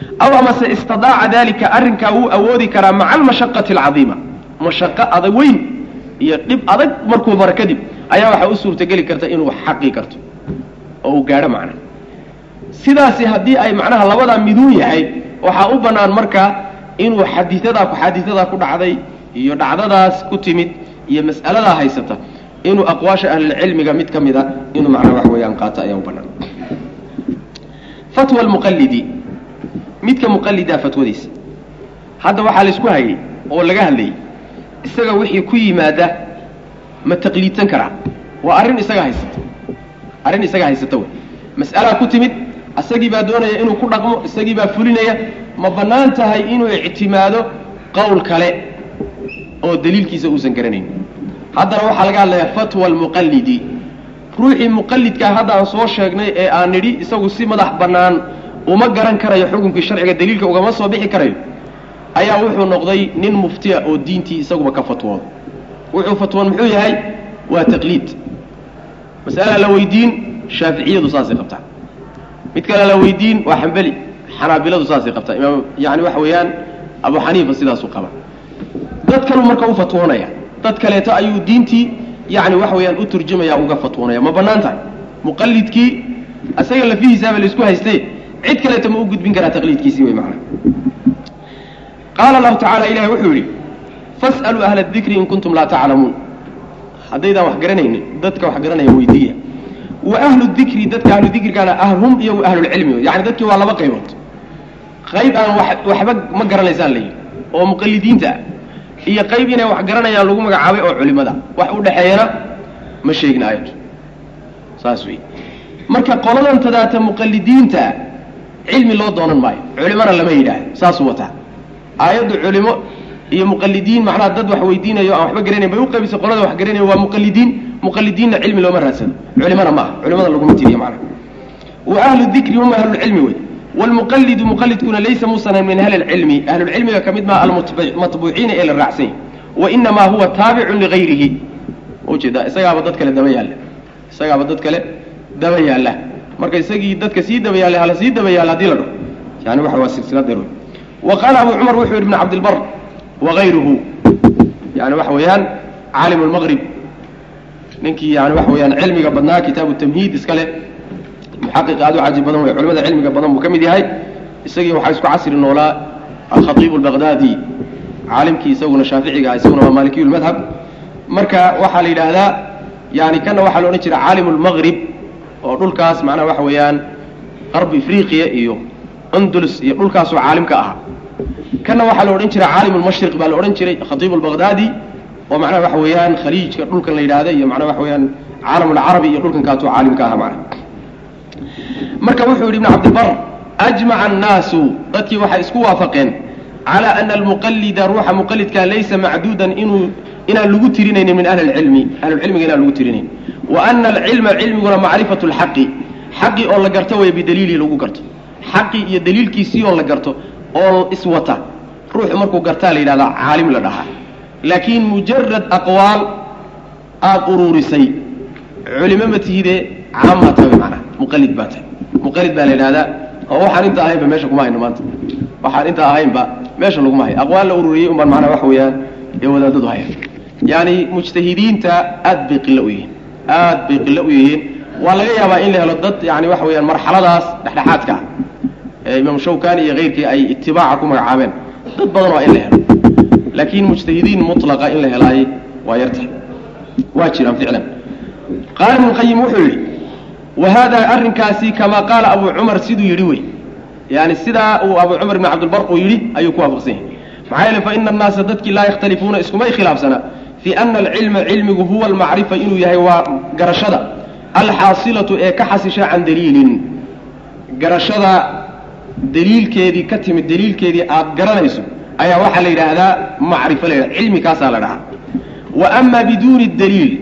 aw amase istadaaca dalika arrinkaa wuu awoodi karaa maca almashaqati alcadiima mashaqo adag weyn iyo dhib adag markuu maro kadib ayaa waxaa u suurtageli karta inuu xaqi karto oo uu gaadho macna sidaasi haddii ay macnaha labadaa miduun yahay waxaa u bannaan markaa inuu xadiiadaa xaadiiadaa ku dhacday iyo dhacdadaas ku timid iyo mas'aladaa haysata inuu aqwaasha ahlilcilmiga mid ka mida inuu macnaha wax weeyaan qaato ayaa u bannaan fatwa almuqallidi midka muqallidaa fatwadiisa hadda waxaa laysku hayay oo laga hadlayay isaga wixii ku yimaada ma taqliidsan karaa waa arrin isaga haysata arrin isaga haysata wey mas'alaa ku timid isagii baa doonaya inuu ku dhaqmo isagii baa fulinaya ma bannaan tahay inuu ictimaado qowl kale oo daliilkiisa uusan garanayn haddana waxaa laga hadlayaa fatwa almuqallidi ruuxii muqallidkaa hadda aan soo sheegnay ee aan nidhi isagu si madax bannaan uma garan karayo xukunkii sharciga daliilka ugama soo bixi karayo ayaa wuxuu noqday nin muftiya oo diintii isaguba ka fatwooda wuxuu fatwoon muxuu yahay waa taqliid mas'ala la weydiin shaaficiyadu saasay qabtaa mid kale la weydiin waa xambeli xanaabiladu saasay qabtaa imaam yani waxa weeyaan abu xaniifa sidaasuu qaba dad kaluu marka u fatwoonaya dad kaleeto ayuu diintii yani waxa weeyaan u turjumaya uga fatwoonaya ma bannaan tahay muqallidkii isaga lafihiisaaba laisku hayste cid kaleeto ma u gudbin karaa taqliidkiisii wey macana qaala allahu tacala ilahi wuxuu yidhi fas'aluu ahla dikri in kuntum laa taclamuun haddaydaan wax garanaynin dadka wax garanaya weydiiya wa ahlu dikri dadka ahlu dikrigana hum iyagu ahlulcilmi yani dadkii waa laba qaybood qayb aan waxba ma garanaysaan layihi oo muqallidiinta ah iyo qayb inay wax garanayaan lagu magacaabay oo culimada wax u dhexeeyana ma sheegin aayaddu saas wey marka qoladan tadaata muqallidiinta cilmi loo doonan maayo culimana lama yidhaahdo saasuu wataa aayaddu culimo iyo muqallidiin macnaha dad wax weydiinayo aan waxba garanayn bay u qaybisay qolada wax garanaya waa muqallidiin muqallidiinna cilmi looma raadsado culimana ma aha culimada laguma tiriyo macnaha wa ahlu dikri hum ahlulcilmi wey wlmuqallidu muqallidkuna laysa muusanan min ahli lcilmi ahlulcilmiga ka mid maa almatbuuciina ee la raacsan yahy wainamaa huwa taabicun ligayrihi ujeeda isagaaba dad kale daba yaalla isagaaba dad kale daba yaalla marka isagii dadka sii daba yaallay hala sii daba yaalla hadii la dhaho yani waxa waa silsilad dheer wey wa qaala abu cumar wuxuu yidhi ibn cabdilbar wagayruhu yani waxa weeyaan caalim lmaqrib ninkii yani waxa weeyaan cilmiga badnaa kitaabu tamhiid iskale muxaqiq aad u cajib badan wey culimada cilmiga badan buu ka mid yahay isagii waxaa isku casri noolaa alkhatiibu albaqdaadi caalimkii isaguna shaaficiga ah isaguna waa maalikiyu lmadhab marka waxaa la yidhaahdaa yani kana waxaa la odhan jira caalim lmaqrib oo dhulkaas macnaha waxa weeyaan qarbi afriqiya iyo andulus iyo dhulkaasoo caalim ka ahaa kana waxaa la odhan jira caalim lmashriq baa la odhan jiray khatiibu albaqdaadi oo macnaha waxa weeyaan khaliijka dhulkan la yidhahda iyo macnaha waxa weeyaan caalam alcarabi iyo dhulkan kaasoo caalim ka ahaa macnaha marka wuxuu yidhi ibn cabdibar ajmaca annaasu dadkii waxay isku waafaqeen calaa ana almuqallida ruuxa muqallidkaa laysa macduudan inuu inaan lagu tirinaynin min ahli lcilmi ahlulcilmiga inaan lagu tirinayn wa ana alcilma cilmiguna macrifatu lxaqi xaqi oo la garto way bidaliilihi lagu garto xaqi iyo daliilkiisii oo la garto oo iswata ruuxu markuu gartaa la yidhahdaa caalim la dhahaa laakiin mujarad aqwaal aada uruurisay culimo ma tihide caamaa tahay macnaha muqallid baa tahay muqallid baa la yidhahdaa oo waxaan inta ahaynba meesha kuma hayno maanta waxaan inta ahaynba meesha laguma hayo aqwaal la ururiyey unbaan macnaha waxa weeyaan ee wadaadadu haya yani mujtahidiinta aad bay qilo u yihiin aad bay qilo u yihiin waa laga yaabaa in la helo dad yani waxa weeyaan marxaladaas dhexdhexaadka ah ee imaam shawkani iyo keyrkii ay itibaaca ku magacaabeen dad badan waa in la helo laakiin mujtahidiin mutlaqa in la helaay waa yartahay waa jiraan ficlan qaala ibnu qayim wuxuu yidhi wa hada arrinkaasi kamaa qaala abu cumar siduu yidhi wey yani sidaa uu abu cumar ibn cabdilbar uu yidhi ayuu ku waafaqsan yahay maxaa yeele fa ina annaasa dadkii laa yakhtalifuuna iskumay khilaafsana fii ana alcilma cilmigu huwa almacrifa inuu yahay waa garashada alxaasilatu ee ka xasisha can daliilin garashada daliilkeedii ka timid daliilkeedii aad garanayso ayaa waxaa la yidhaahdaa macrifo la yidhahda cilmi kaasaa la dhahaa wa ama biduuni daliil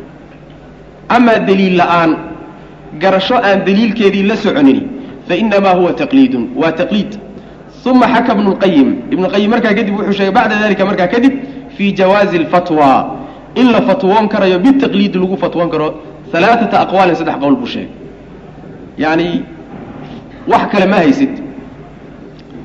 amaa daliil la'aan garasho aan daliilkeedii la soconin fainamaa huwa taqliidun waa taqliid uma xaka ibnu lqayim ibnu qayim markaa kadib wuxuu sheegay bacda dalika markaa kadib fii jawaazi alfatwa in la fatwoon karayo bitaqliidi lagu fatwoon karo alaaata aqwaalin saddex qowl buu sheegay yani wax kale ma haysid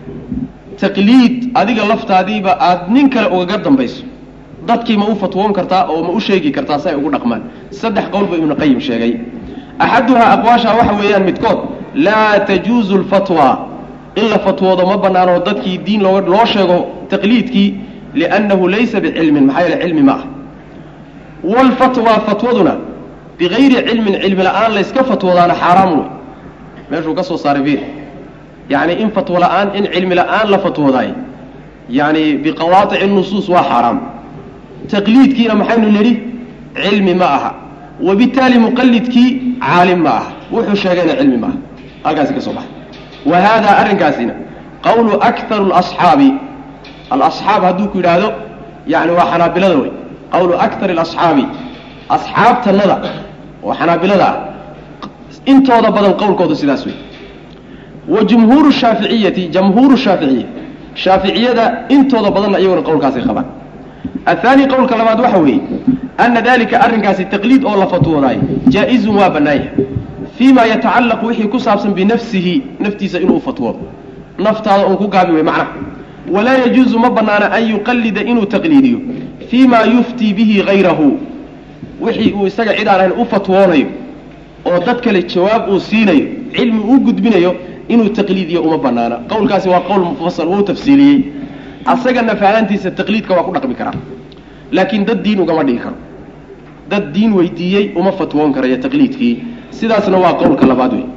taqliid adiga laftaadiiba aada nin kale ugaga dambayso dadkii ma u fatwoon kartaa oo ma u sheegi kartaa si ay ugu dhaqmaan saddex qowl buu ibnu qayim sheegay axaduhaa aqwaashaa waxa weeyaan midkood laa tajuuzu lfatwa in la fatwoodo ma banaano dadkii diin loo loo sheego taqliidkii liannahu laysa bicilmin maxaa yeele cilmi ma ah waalfatwa fatwaduna bigayri cilmin cilmi la-aan layska fatwoodaana xaaraam wey meeshuu ka soo saaray vir yacni in fatwo la-aan in cilmi la-aan la fatwoodaayo yani biqawaatici nusuus waa xaaraam taqliidkiina maxaynu nidhi cilmi ma aha wabitaali muqalidkii caalim ma aha wuxuu sheegayna cilmi ma aha halkaasi ka soo baxay wa haadaa arrinkaasina qawlu akharu lasxaabi alasxaab hadduu ku yidhaahdo yani waa xanaabilada wey qawlu akar alasxaabi asxaabtanada oo xanaabilada ah intooda badan qowlkooda sidaas wey wa jumhuuru shaaficiyati jamhuuru shaaficiya shaaficiyada intooda badanna iyaguna qowlkaasay qabaan ahaani qowlka labaad waxa weeye ana dalika arrinkaasi taqliid oo la fatwoodaayo jaa-izun waa bannaanya fii ma yatacallaqu wixii ku saabsan binafsihi naftiisa inuu fatwoodo naftaada uun ku gaabi wey macnaha walaa yajuuzu ma bannaana an yuqallida inuu taqliidiyo fii ma yuftii bihi hayrahu wixii uu isaga cid aan ahayn u fatwoonayo oo dad kale jawaab uu siinayo cilmi uu gudbinayo inuu taqliidiyo uma banaana qowlkaasi waa qowl mufasal wuu tafsiiliyey asagana fahaantiisa taqliidka waa ku dhaqmi karaa laakiin dad diin ugama dhigi karo dad diin weydiiyey uma fatwoon karayo taqliidkii sidaasna waa qowlka labaad wey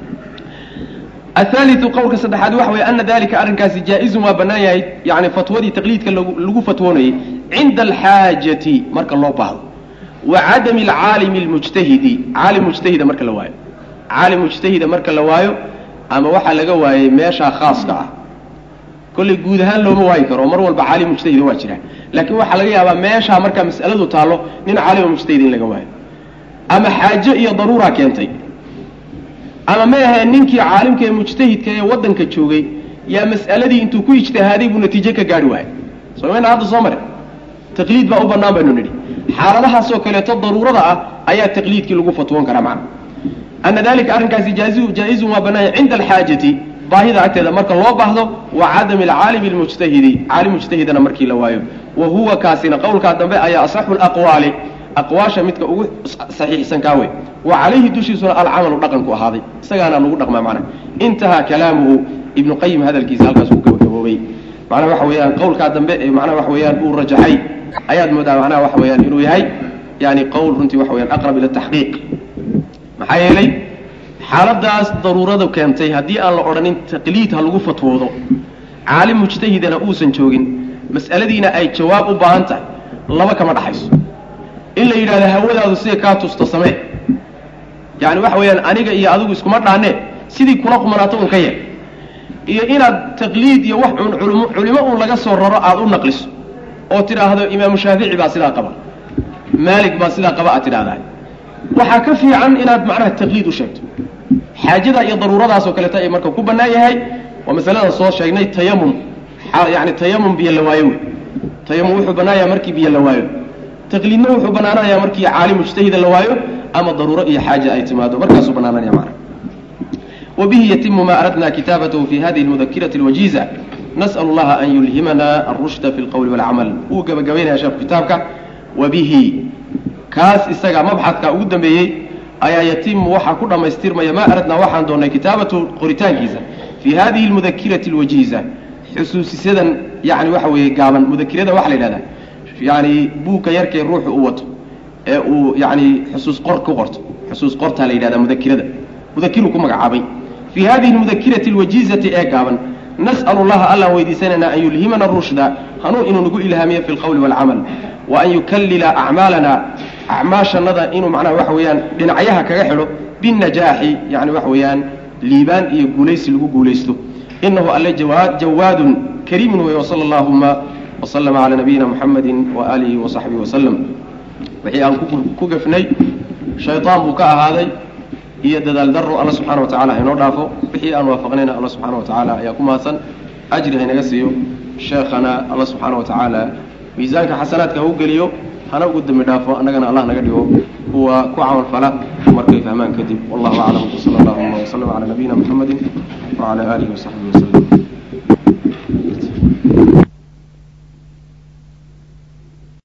ahaaliu qowlka saddexaad waxa weye ana dalika arrinkaasi jaa-izun waa bannaan yahay yani fatwadii taqliidka lagu fatwoonayay cinda alxaajati marka loo baahdo wa cadami alcaalimi almujtahidi caalim mujtahida marka la waayo caalim mujtahida marka la waayo ama waxaa laga waayey meeshaa khaaska ah kollay guud ahaan looma waayi karo oo mar walba caalim mujtahida waa jira laakiin waxaa laga yaabaa meeshaa markaa mas'aladu taallo nin caalima mujtahid in laga waayo ama xaajo iyo daruuraa keentay ama ma ahee ninkii caalimka ee mujtahidka ee waddanka joogay yaa mas'aladii intuu ku ijtihaaday buu natiijo ka gaari waayay somayna hadda soo mare taqliid baa u bannaan baynu nidhi xaaladahaasoo kaleeto daruurada ah ayaa taqliidkii lagu fatwoon karaa macna ana dalika arrinkaasi jaa-izun waa bannaanya cinda alxaajati baahida agteeda marka loo baahdo wa cadami alcaalimi almujtahidi caalim mujtahidana markii la waayo wa huwa kaasina qowlkaa dambe ayaa asaxu laqwaali aqwaasha midka ugu saxiixsan kaa wey wa calayhi dushiisuna alcamalu dhaqanku ahaaday isagaana lagu dhaqmaa macnaha intahaa kalaamuhu ibnu qayim hadalkiisa halkaas uu gabagaboobay macnaha waxa weeyaan qowlkaa dambe ee macnaha waxa weeyaan uu rajaxay ayaad moodaa macnaha waxa weeyaan inuu yahay yani qowl runtii waxa weyaan aqrab ila taxqiiq maxaa yeelay xaaladaas daruurada keentay haddii aan la odhanin taqliid ha lagu fatwoodo caalim mujtahidana uusan joogin mas'aladiina ay jawaab u baahan tahay laba kama dhaxayso in la yidhahdo hawadaadu sida kaa tusto samee yani waxa weeyaan aniga iyo adigu iskuma dhaanee sidii kula qumanaato un ka yeel iyo inaad taqliid iyo wax un culimo culimo uun laga soo raro aada u naqliso oo tidhaahdo imaamu shaafici baa sidaa qaba maalik baa sidaa qaba aad tidhahdaa waxaa ka fiican inaad macnaha taqliid u sheegto xaajada iyo daruuradaasoo kaleeta ay marka ku bannaan yahay waa masalada soo sheegnay tayamum yani tayamum biyo la waayo wey tayamum wuxuu bannaan yahay markii biyo la waayo taqliidna wuxuu bannaananayaa markii caalim mujtahida la waayo ama daruuro iyo xaaja ay timaado markaasuu bannaananaya macna وبه يتم ما أردنا كتابته في هذه المذكرة الوجيزة نسأل الله أن يلهمنا الرشد في القول والعمل وقب قبين يا شاب كتابك وبه كاس استقع مبحثك أقدم به أيا يتم وحا كل ما يستير ما أردنا وحا دون كتابة قريتان كيزة في هذه المذكرة الوجيزة حسوس سيدا يعني وحوي قابا مذكرة وحل هذا يعني بوك يركي الروح قوته يعني حسوس قرط قرط حسوس قرط هذا هذا مذكرة مذكركم مقعابي في هذه المذكرة الوجيزة إيقابا نسأل الله ألا ويدسننا أن يلهمنا الرشد هنو إنه نقول إلهامية في القول والعمل وأن يكلل أعمالنا أعماش النظر إنه معنا وحويان لنعيها كغحله بالنجاح يعني وحويان ليبان يقوليس لقو قوليسته إنه ألا جواد جواد كريم وصلى اللهم وسلم على نبينا محمد وآله وصحبه وسلم وحي أن كوكفني شيطان بكاء هذا iyo dadaal daro alla subxaana wa tacala haynoo dhaafo wixii aan waafaqnayna alla subxaana wa tacaala ayaa ku mahadsan ajri haynaga siiyo sheekhana alla subxaana wa tacaala miisaanka xasanaadka ha u geliyo hana ugu dembi dhaafo annagana allah naga dhigo kuwa ku camal fala markay fahmaan kadib wallahu aclam wsala allahuma wslam calaa nabiyina muxamedi wacala aalihi wasaxbihi waslem